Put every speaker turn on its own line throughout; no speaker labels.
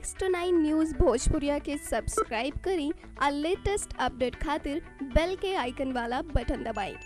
six two nine news Bhojpuriya के subscribe करी और लेटेस्ट अपडेट खातिर बेल के आइकन वाला बटन दबाएं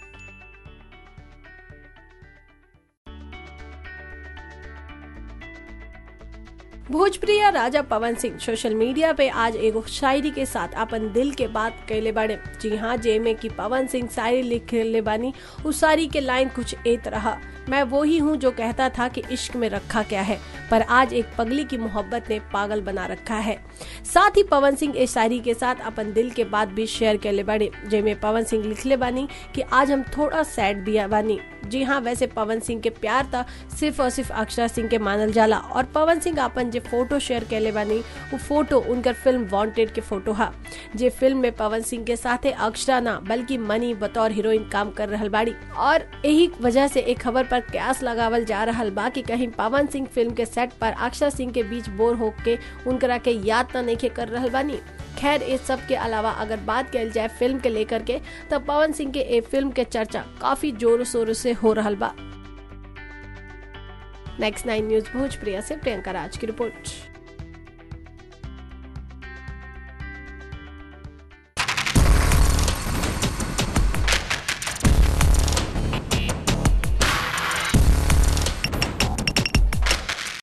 भोजप्रिय राजा पवन सिंह सोशल मीडिया पे आज एगो शायरी के साथ अपन दिल के बात कैले बाड़े जी हाँ जेमे की पवन सिंह शायरी लिखले बानी उस शायरी के लाइन कुछ एत रहा मैं वो ही हूँ जो कहता था कि इश्क में रखा क्या है पर आज एक पगली की मोहब्बत ने पागल बना रखा है साथ ही पवन सिंह इस शायरी के साथ अपन दिल के बात भी शेयर कैले बाड़े जेमे पवन सिंह लिखले बानी कि आज हम थोड़ा सैड दिया बानी जी हाँ वैसे पवन सिंह के प्यार था सिर्फ और सिर्फ अक्षरा सिंह के मानल जाला और पवन सिंह अपन जे फोटो शेयर कैले बानी वो फोटो उनकर फिल्म वांटेड के फोटो हा जे फिल्म में पवन सिंह के साथ अक्षरा ना बल्कि मनी बतौर हीरोइन काम कर रहल बाड़ी और यही वजह से एक खबर पर क्यास लगावल जा रहा बा कि कहीं पवन सिंह फिल्म के सेट पर अक्षरा सिंह के बीच बोर होके उनकरा के याद त नहीं कर रहल बानी खैर इस सब के अलावा अगर बात कल जाए फिल्म के लेकर के तब पवन सिंह के ए फिल्म के चर्चा काफी जोरों शोरों से हो रहा बा नेक्स्ट नाइन न्यूज भोजप्रिया से प्रियंका राज की रिपोर्ट